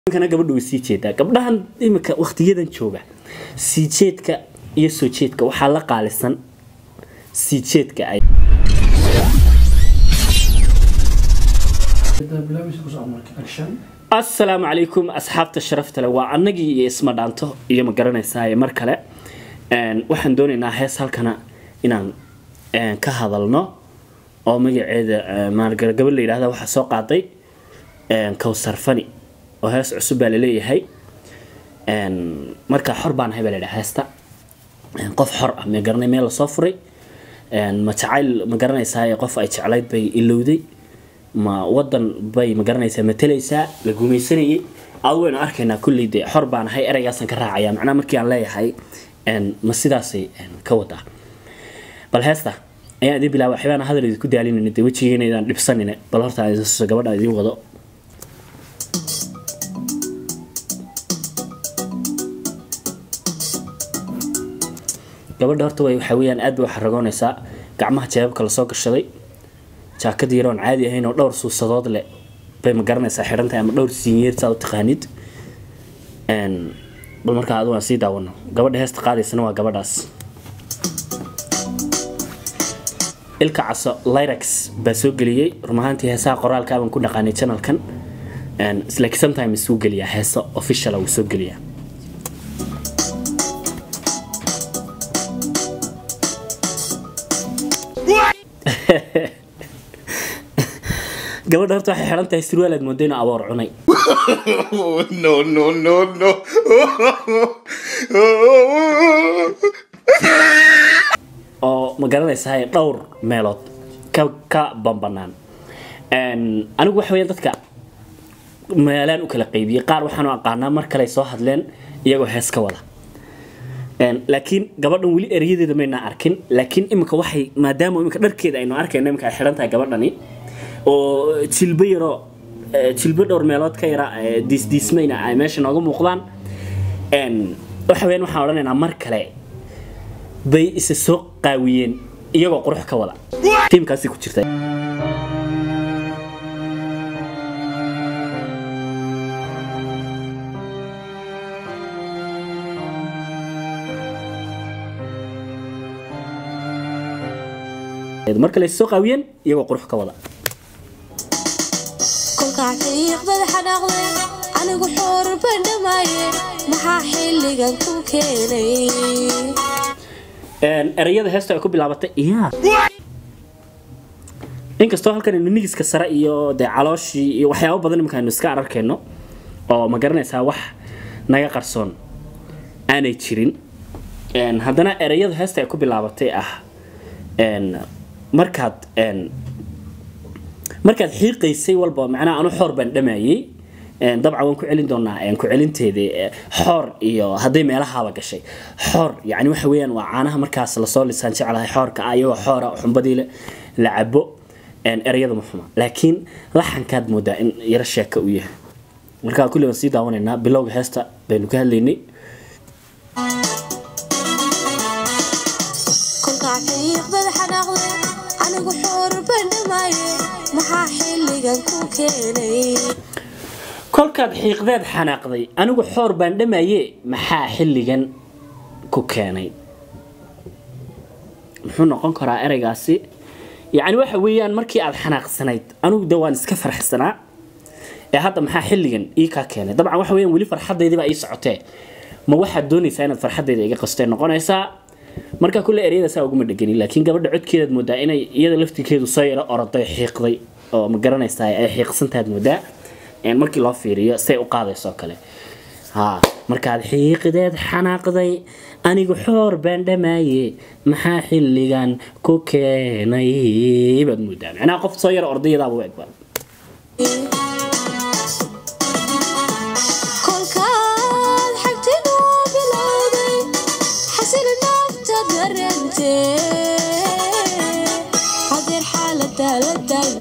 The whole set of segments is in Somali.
kana gabadha way sii jeedaa gabdhahan imika waqtiyadan jooga sii jeedka iyo soo jeedka waxaa la qaalisan sii jeedka ay asalaamu calaykum asxaabta sharafta leh waa annagii iyo isma dhaanto iyo ma garanaysaa mar kale waxaan doonaynaa hees halkana inaan ka hadalno oo magaceeda maalgara gabadh la yidhahda waxaa soo qaaday kowsar fani oo hees cusub baa laleeyahay markaa xor baan ahay baa ladhaha heesta qof xor ah ma garanay meel lasoo furay ma jacayl ma garanaysaa qof ay jeclayd bay ilowday ma wadan bay ma garanaysaa matalaysaa la gumaysanayay aad waynu arkaynaa kulley dee xor baan ahay ereygaasaan ka raacaya macnaha markii aan leeyahay ma sidaasay ka wadaa bal heesta ayaan idin bilaaba waxbaan hadal idinku daalinayna dee wejigeena idaan dhibsanine bal horta aan idin gabadha idin wado gabadha horta way waxa weeyaan aad bay u xaragoonaysaa gacmaha jeebabka lasoo gashaday jaakad yaroon caadi ahayn oo dhowr suusadood leh bay ma garanaysaa xidhantahay ama dhowr siinyeer saa u taqaanid bal markaa adu aan sii daawano gabadha heesta qaadaysana waa gabadhaas ilka caso lyrax baa soo geliyey run ahaantii heesaha qoraalka baan ku dhaqaanay channelkan like sometimes wuu geliyaa heeso official wuu soo geliyaa gabadha horta waxay xidhan tahay surwaal aad moodo inuu aboor cunay no, no, no, no. oo ma garanaysaa dhowr meelood ka ka bambanaan anigu waxa weeyaan dadka meelaan u kala qaybiyey qaar waxaan u aqaanaa mar kale ay soo hadleen iyagoo hees ka wada laakiin gabadhan weli erayadeeda maynaa arkin laakiin imika waxay maadaama imika dharkeeda aynu arkayno imika ay xidhan tahay gabadhani oo jilbo yaroo jilbo dhowr meelood ka yara diisdiismayna ay meesha nooga muuqdaan waxa weyaan waxaan odhanaynaa mar kale bay isa soo qaawiyeen iyagoo qurux ka wada tiimkaasi ku jirta mar kale isa soo qaawiyeen iyagoo qurux ka wada kolkaa xiiqdad xanaaqday anigu xoor bandhamaaye maxaa xilligan ku keenay erayada heesta ay ku bilaabatay iya inkastoo halkan ninigiska sare iyo dee calooshii iyo waxyaabo badan imika aynu iska ararkayno oo ma garanaysaa wax naga qarsoon aanay jirin haddana erayada heesta ay ku bilaabatay ah markaad markaad xiiqaysay walba macnaha anu xoor baan dhamayay dabcan waan ku celin doonaa ku celinteeda xoor iyo hadday meelahaaba gashay xoor yani waxa weeyaan waa caanaha markaas lasoo lisaan jeclahay xoorka ah iyagoo xoora xumbadii la cabo ereyada ma xuma laakiin laxankaad moodaa in yaro sheeka u yahay markaa kulli waan sii daawanaynaa bilowga heesta baynu ka hadlaynay kolkaa xiiqdad xanaaqday anigu xoor bandhamaaye maxaa xilligan ku keenay kolkaad xiiqdeed xanaaqday anigu xoor baan dhamaye maxaa xilligan ku keenay muxuu noqon karaa ereygaasi yacni waxa weeyaan markii aad xanaaqsanayd anigu de waan iska farxsanaa ee hadda maxaa xilligan ii kaa keenay dabcan waxa weeyaan weli farxadaydiibaa ii socotee ma waxaad doonaysaa inaad farxadayda iga qastee noqonaysaa markaa kulle ereyada saa uguma dhegani laakiin gabadha codkeedaad moodaa inay iyada laftirkeedu soo yaro oroday xiiqday oo ma garanaysaa ay xiiqsantaad moodaa markii loo fiiriyo say u qaadayso kale ha markaad xiiqideed xanaaqday anigu xoor baan dhamaaye maxaa xilligan ku keenay baad moodaa macnaha qof soo yaro ordayadaaba u egba kolkaad xagtinoo bilowday xasili naafta darantee hadeer xaalada la daal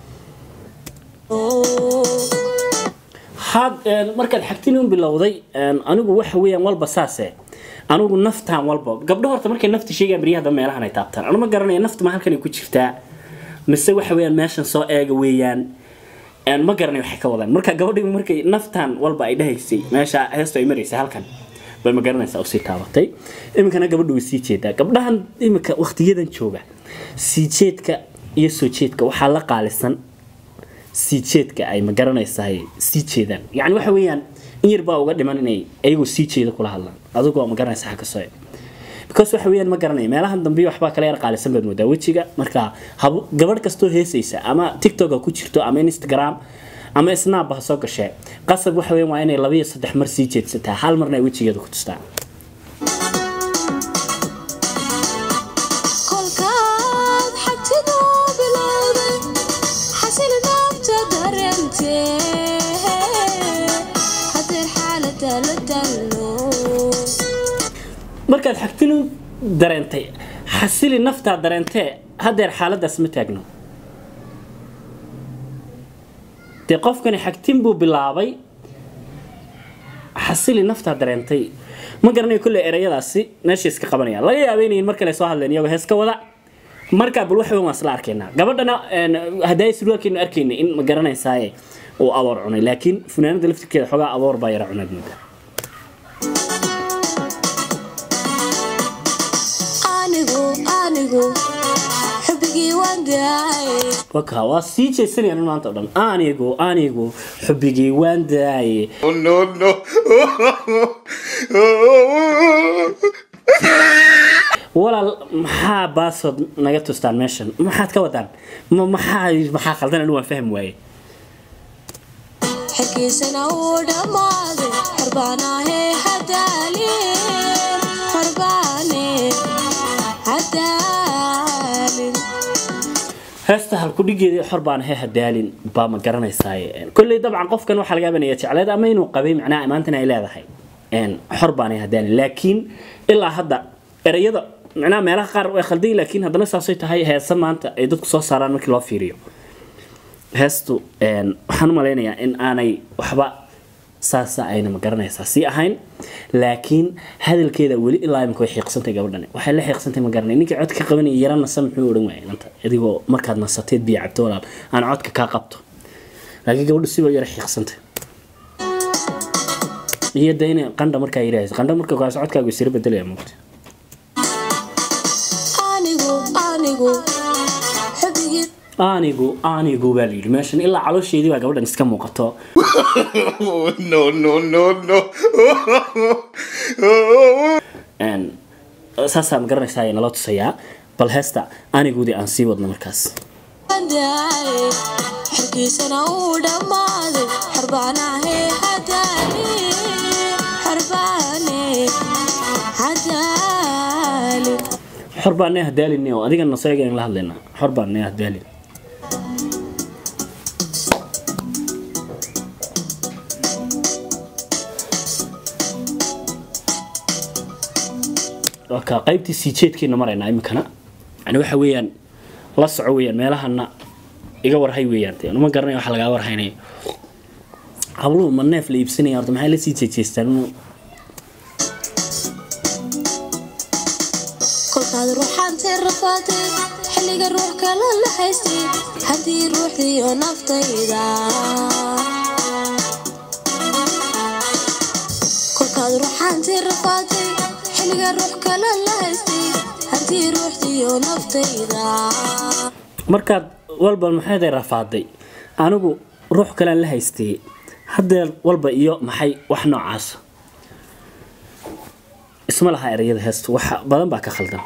had markaad xagtinin bilowday anigu waxa weeyaan walba saase anigu naftaan walba gabdho horta markay nafta sheegaan beryahada meelahan ay taabtaan anu ma garanaya nafta ma halkan ay ku jirtaa mise waxa weeyaan meeshan soo eega weeyaan een, ma garanay waxay ka wadaan marka gabadhii markay naftan walba ay dhahaysay meesha heestu ay maraysay halkan bay ma garanaysaa usii taabatay iminkana gabadhu way sii jeedaa gabdhahan iminka waqtiyadan jooga sii jeedka iyo soo jeedka waxaa la qaalisan sii jeedka ay ma garanaysaa sii jeedaan yani waxa weeyaan in yar baa uga dhiman inay ayagu sii jeeda kula hadlaan adigoo ma garanaysa xagga soo because waxa weeyaan ma garanaya meelahan dambe waxbaa kala yar qaalisan baad moodaa wejiga marka hab- gabadh kastoo heesaysa ama tiktok ha ku jirto ama instagram ama snap ha soo gashee qasab waxa weeyaan waa inay laba iyo saddex mar sii jeedsataa hal marna ay wejigeeda ku tustaa kolkaad xagtidoo bilowday xasil naabta dareentee hadeer xaalada la dallo markaad xagtinu dareentay xasili naftaa dareentee haddeer xaaladaas ma taagno dee qofkani xagtin buu bilaabay xasili naftaa dareentay ma garanayo kolley erayadaasi meesha iska qabanayaan laga yaaba inayn mar kale soo hadleen iyagoo heeska wada markaa bal wax weyn waan isla arkaynaa gabadhana een, haddaay surwaalkeenu arkayna in ma garanaysaaye uu aboor cunay laakiin funaanada laftirkeeda xoogaa aboor baa yara cunayd moodaa anigu anigu xubigii waan daayay waka waa sii jeesanayaan maanta o dhan anigu anigu xubigii waan daaye Oh, no, no. walaal maxaa baasood naga tustaan meeshan maxaad ka wadaan ma maxaa maxaa khaldan anigu waan fahmi waaye xilkiisana uu dhammaaday xorbaanahee hadaalin xorbaane hadaalin heesta halkudhigeedii xor baan he hadaalin baa ma garanaysaaye kolley dabcan qofkan waxaa laga yabanaya jecleed ama inuu qabay macnaha maantana ay leedahay een, xor baan he hadaalin laakiin ilaa hadda erayada macnaha meelaha qaar way khaldan yihiin, laakiin haddana saasay tahay heesa maanta ay dadku soo saaraan markii loo fiiriyo heestu een, waxaan u malaynayaa in aanay waxba saasa ayna ma garanaysaa sii ahayn laakiin hadalkeeda weli ilaa imika way xiiqsantay gabadhani waxay la xiiqsantay ma garanay ninkii codka ka qabanaya yara nasa muxuu odhan waayay inanta adigoo markaad nasateed biyo cabto walaal aan codka kaa qabto laakiin gabadhu siba yara xiiqsantay iyo dayna qandha markaa yidhaahaysa qandha marka kaas codkaagu isira bedelaya moogta anigu anigu xubigii anigu anigu baa layidhi meeshan ilaa caloosheedii baa gabadhan iska muuqato Oh, no, no, no, no. een, saasaa ma garanaysaa ayaa naloo tusayaa bal heesta aniguudii aan sii wadno markaas waan daayay xilkiisana uu dhammaaday xorbaanahee hadaalin xorbaane hadaalin xor baan nee hadaalin oo adiga naseega la hadlaynaa xor baan nee hadaalin waka qaybtii sii jeedkeena maraynaa iminkana yani waxa weeyaan la soco weeyaan meelahana iga warhay weeyaan dee ma garanaya waxa lagaa warhaynaya habluhu ma neef la iibsanaya horta maxay la sii jeejeestaan inuu kolkaad ruuxaantay rafaatay xilliga ruux kale la haystay haddii ruuxdiiyo naftayda kolkaad ruuxaantay rafaatay xilliga ruux kale la haystay haddii ruuxdiiyo naftayda markaad walba maxay rafaaday anigu ruux kalean la haystay hadeer walba iyo maxay wax noocaas isma laha erayada heestu wax badan baa ka khaldan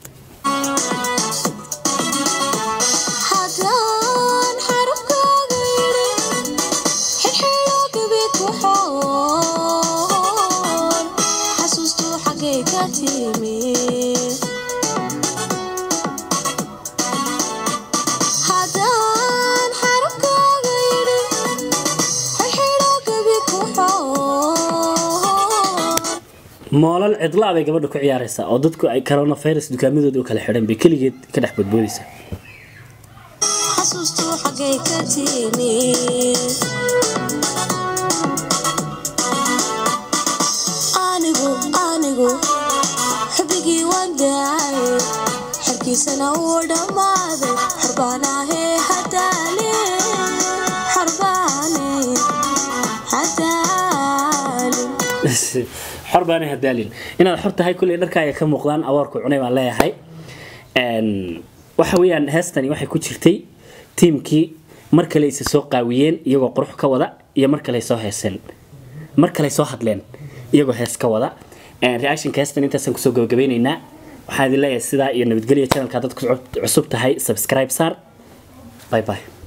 haddaan xarafkaaga yidhi xilxilo gabeed waxoon xasuustuu xaggay ka timi haddaan xarafkaaga yidhi xilxilo gabeed waxoon moolal cidlaa bay gabadha ku ciyaaraysaa oo dadku ay coronavirus dukaamadooda u kala xidhan bay keligeed ka dhex badboodaysaa xasuustuu xaggay ka timi anigu anigu xubigii waan daayay xerkiisana uu dhammaaday xorbaanahee hadaalin xarbaan xor baana hadaalin inaad xor tahay kulley dharkaaga ka muuqdaan awoorku cunay baan leeyahay Een, waxa weeyaan heestani waxay ku jirtay tiimkii mar kale isa soo qaawiyeen iyagoo qurux ka wada iyo mar kale ay soo heeseen mar kale ay soo hadleen iyagoo hees ka wada Een, reactionka heestan intaasaan kusoo gabagabeyneynaa waxaan idin leeyahay sidaa iyo nabadgelya channelka dadku cusub tahay subscribe saar bye bye